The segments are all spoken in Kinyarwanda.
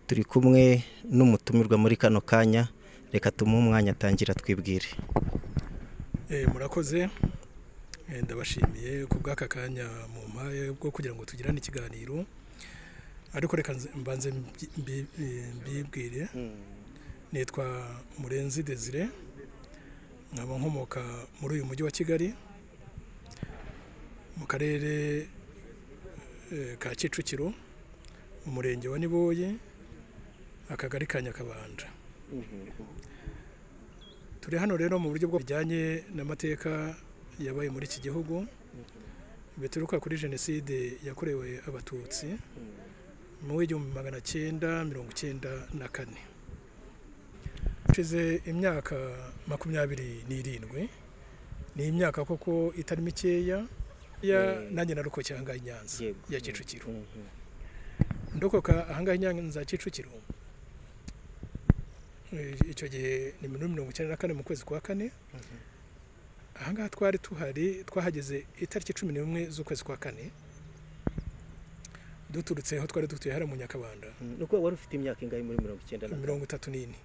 turi kumwe n'umutumirwa muri kano kanya reka tumuhe umwanya atangira twibwire murakoze ndabashimiye ku bw'aka kanya mu mpaye bwo kugira ngo tugirane ikiganiro ariko reka mbanze mbibwire nitwa murenzi desire nkaba nkomoka muri uyu mujyi wa kigali mu karere ka kicukiro umurenge wa niboye akagari ka nyakabanda turi hano rero mu buryo bujyanye n'amateka yabaye muri iki gihugu bituruka kuri jenoside yakorewe abatutsi mu w'igihumbi magana cyenda mirongo icyenda na kane ushize imyaka makumyabiri n'irindwi ni imyaka koko itari mikeya nanjye naruko cyangwa inyanza ya kicukiro ndokoka ahangaha inyanza ya kicukiro icyo gihe ni mirongo icyenda na kane mu kwezi kwa kane ahangaha twari tuhari twahageze itariki cumi n'imwe z'ukwezi kwa kane duturutse aho twari dutuye hariya mu nyakabanda ni uko wari ufite imyaka ingahe muri mirongo icyenda na mirongo itatu n'ine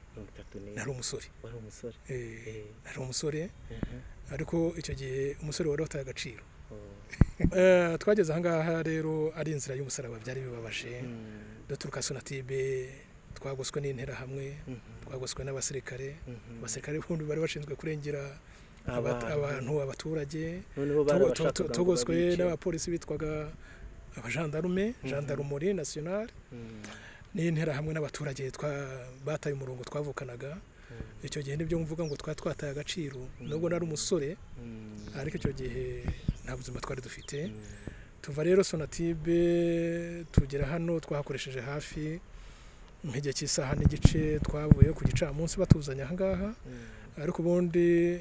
nari umusore wari umusore nari umusore ariko icyo gihe umusore wari wataye agaciro twageze ahangaha rero ari inzira y'umusaraba byari bibabaje duturuka sonatibe twagoswe n'interahamwe twagoswe n'abasirikare abasirikare bombi bari bashinzwe kurengera abantu abaturage tugoswe n'abapolisi bitwaga abajandarume jandarumuri nasiyonari n'interahamwe n'abaturage bataye umurongo twavukanaga icyo gihe nibyo mvuga ngo twari twataye agaciro nubwo nari umusore ariko icyo gihe nta buzima twari dufite tuva rero sonatibe tugera hano twahakoresheje hafi nk'igihe cy'isaha n'igice twavuye ku gicamunsi batuzanye ahangaha ariko ubundi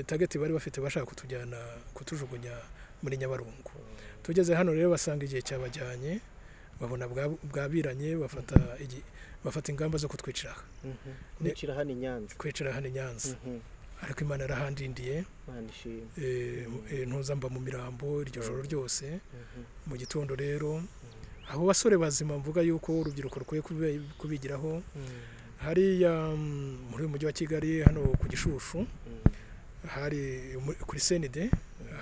tageti bari bafite bashaka kutujyana kutujugunya muri nyabarongo tugeze hano rero basanga igihe cyabajyanye babona bwabiranye bafata ingamba zo kutwicira kwicara hano i nyanza ariko imana yarahandindiye ntuzamba mu mirambo iryo joro ryose mu gitondo rero abo basore bazima mvuga yuko urubyiruko rukwiye kubigiraho hariya muri uyu mujyi wa kigali hano ku gishushu hari kuri senide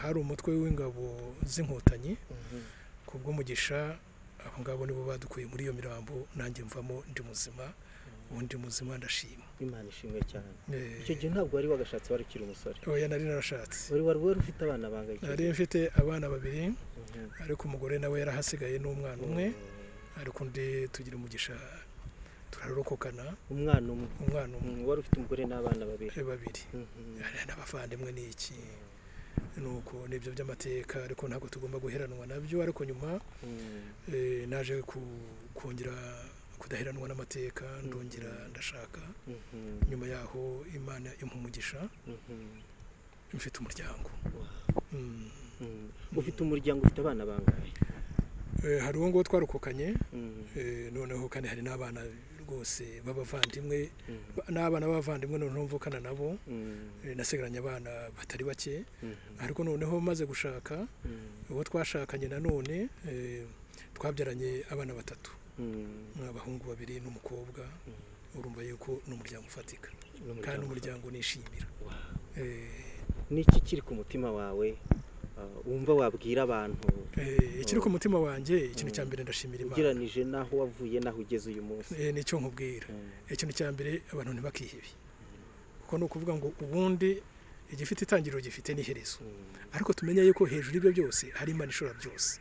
hari umutwe w'ingabo z'inkotanyi ku bw'umugisha abo ngabo nibo badukuye muri iyo mirambo nanjye mvamo ndi muzima ubundi muzima ndashima imana ishimwe cyane icyo gihe ntabwo wari wagashatse wari ukiri umusore oya nari narashatse wari wari wari ufite abana bangahe nari mfite abana babiri ariko umugore nawe yarahasigaye n'umwana umwe ariko undi tugira umugisha turarokokana umwana umwe umwana umwe wari ufite umugore n'abana babiri babiri n'abavandimwe ni iki nuko nibyo by'amateka ariko ntabwo tugomba guheranwa nabyo ariko nyuma naje kongera kudaheranwa n'amateka ndongera ndashaka nyuma yaho imana impumugisha mfite umuryango ufite umuryango ufite abana bangahe hari uwo nguwo twarokokanye noneho kandi hari n'abana rwose b'abavandimwe n'abana b'abavandimwe noneho mvukana nabo nasigaranye abana batari bake ariko noneho maze gushaka uwo twashakanye nanone twabyaranye abana batatu ni abahungu babiri n'umukobwa urumva yuko ni umuryango ufatika kandi umuryango nishimira n'iki kiri ku mutima wawe wumva wabwira abantu ikiri ku mutima wanjye ikintu cya mbere ndashimira imana ugeranije n'aho wavuye n'aho ugeze uyu munsi nicyo nkubwira ikintu cya mbere abantu ntibakihebe kuko ni ukuvuga ngo ubundi igifite itangiriro gifite n'iherezo ariko tumenye yuko hejuru y'ibyo byose hari imana ishobora byose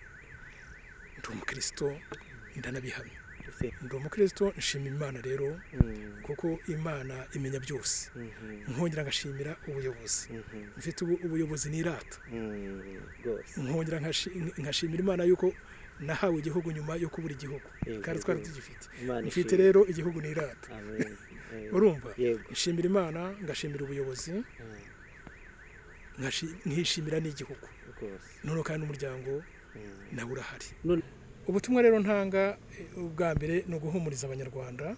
ndi umukristo ndanabihamya ndi umukristo nshima imana rero kuko imana imenya byose nkongera ngashimira ubuyobozi mfite ubuyobozi n'irata nkongera nkashimira imana yuko nahawe igihugu nyuma yo kubura igihugu kandi twari tugifite mfite rero igihugu n'irata urumva nshimira imana ngashimira ubuyobozi nkishimira n'igihugu noneho kandi umuryango nawe urahari ubutumwa rero ntanga ubwa mbere ni uguhumuriza abanyarwanda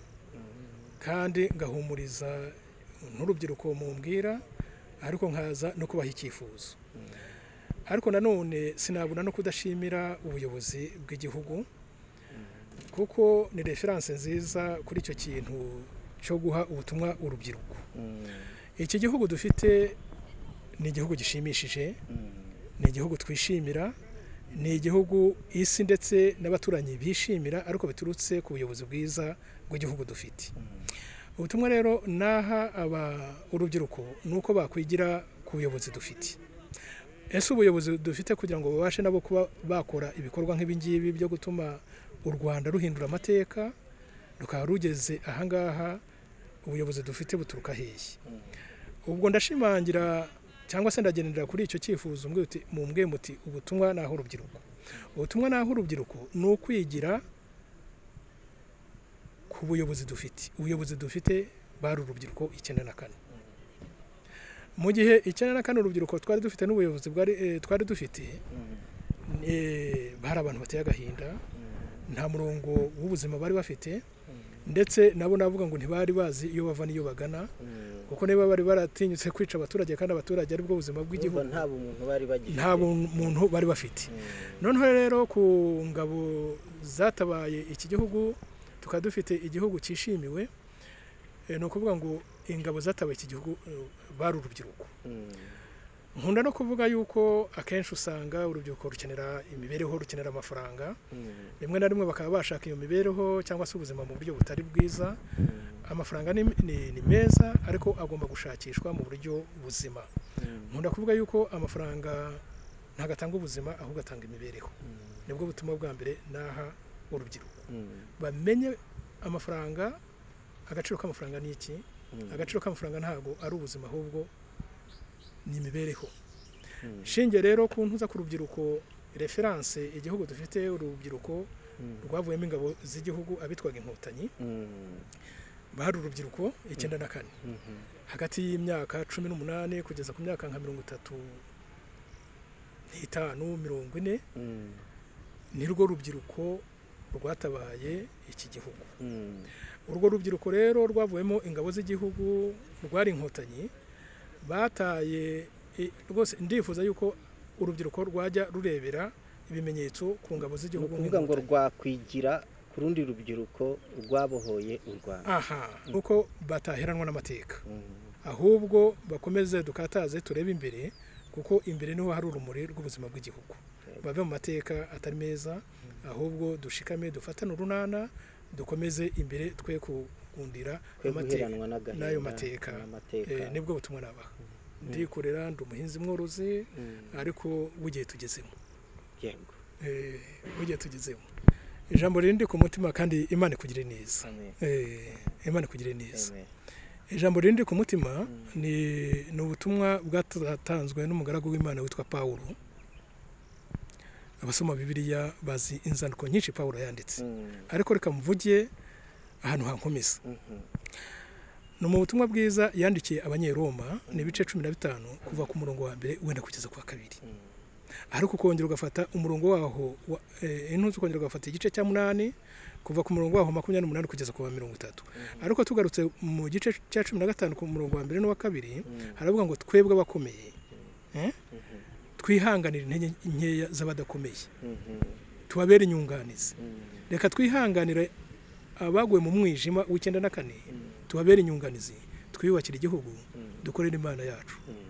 kandi ngahumuriza n'urubyiruko mumbwira ariko nkaza no kubaha icyifuzo ariko nanone sinabona no kudashimira ubuyobozi bw'igihugu kuko ni referanse nziza kuri icyo kintu cyo guha ubutumwa urubyiruko iki gihugu dufite ni igihugu gishimishije ni igihugu twishimira ni igihugu isi ndetse n'abaturanyi bishimira ariko biturutse ku buyobozi bwiza bw'igihugu dufite ubutumwa rero n'aha aba urubyiruko ni uko bakwigira ku buyobozi dufite ese ubuyobozi dufite kugira ngo babashe nabo kuba bakora ibikorwa nk'ibingibi byo gutuma u rwanda ruhindura amateka rukaba rugeze ahangaha ubuyobozi dufite buturuka hehe ubwo ndashimangira cyangwa se ndagendera kuri icyo cyifuzo mumbwe muti ubutumwa ni aho urubyiruko ubutumwa ni aho urubyiruko ni ukwigira ku buyobozi dufite ubuyobozi dufite bari urubyiruko icyenda na kane mu gihe icyenda na kane urubyiruko twari dufite n'ubuyobozi twari dufite hari abantu bateye agahinda nta murongo w'ubuzima bari bafite ndetse nabo navuga ngo ntibari bazi iyo bava n'iyo bagana kuko niba bari baratinyutse kwica abaturage kandi abaturage aribwo buzima bw'igihugu nta bumuntu bari bagifite nta muntu bari bafite noneho rero ku ngabo zatabaye iki gihugu tukaba dufite igihugu cyishimiwe ni ukuvuga ngo ingabo zatabaye iki gihugu bari urubyiruko nkunda no kuvuga yuko akenshi usanga urubyiruko rukenera imibereho rukenera amafaranga rimwe na rimwe bakaba bashaka iyo mibereho cyangwa se ubuzima mu buryo butari bwiza amafaranga ni meza ariko agomba gushakishwa mu buryo buzima nkunda kuvuga yuko amafaranga ntabwo atanga ubuzima ahubwo atanga imibereho nibwo butuma bwa mbere n'aha urubyiruko bamenye amafaranga agaciro k'amafaranga ni iki agaciro k'amafaranga ntabwo ari ubuzima ahubwo ni imibereho shinge rero ku ntuza ku rubyiruko referanse igihugu dufite urubyiruko rwavuyemo ingabo z'igihugu abitwaga inkotanyi bari urubyiruko icyenda na kane hagati y'imyaka cumi n'umunani kugeza ku myaka nka mirongo itatu n'itanu mirongo ine ni rwo rubyiruko rwatabaye iki gihugu urwo rubyiruko rero rwavuyemo ingabo z'igihugu rwari inkotanyi bataye rwose ndifuza yuko urubyiruko rwajya rurebera ibimenyetso ku ngabo ni z'igihugu ukuvuga ngo rwakwigira ku rundi rubyiruko rwabohoye u rwanda aha nuko bataheranwa n'amateka ahubwo bakomeze dukataze turebe imbere kuko imbere niho hari urumuri rw'ubuzima bw'igihugu bave mu mateka atari meza ahubwo dushikame dufatane urunana dukomeze imbere twe kugundira Twe amateka guheranwa n'agahinda, n'ayo mateka n'amateka. Eh, nibwo butumwa nabaha ndikorera ndi umuhinzi mworozi ariko w'igihe tugezemo yego Eh, w'igihe tugezemo ijambo rindi ku mutima kandi imana ikugire neza Amen. Eh, imana ikugire neza Amen. ijambo rindi ku mutima ni ni ubutumwa bwatanzwe n'umugaragu w'imana witwa pawulo abasoma bibiliya bazi inzandiko nyinshi pawulo yanditse Mm. ariko reka mvuge ahantu hankomeza Mhm. ni mu butumwa bwiza yandikiye abanyeroma ni ibice cumi na bitanu kuva ku murongo wa mbere wenda kugeza ku wa kabiri ariko ukongera ugafata umurongo waho wa- eh, intuzi ukongera ugafata igice cya munani kuva ku murongo waho makumyabiri n'umunani kugeza ku wa mirongo itatu ariko tugarutse mu gice cya cumi na gatanu ku murongo wa mbere n'uwa kabiri haravuga ngo twebwe abakomeye eh? twihanganire intege nkeya z'abadakomeye Mhm. tubabere inyunganizi Mm. reka twihanganire abaguye mu mwijima w'icyenda na kane tubabere inyunganizi twiyubakire igihugu dukorere imana yacu Mm.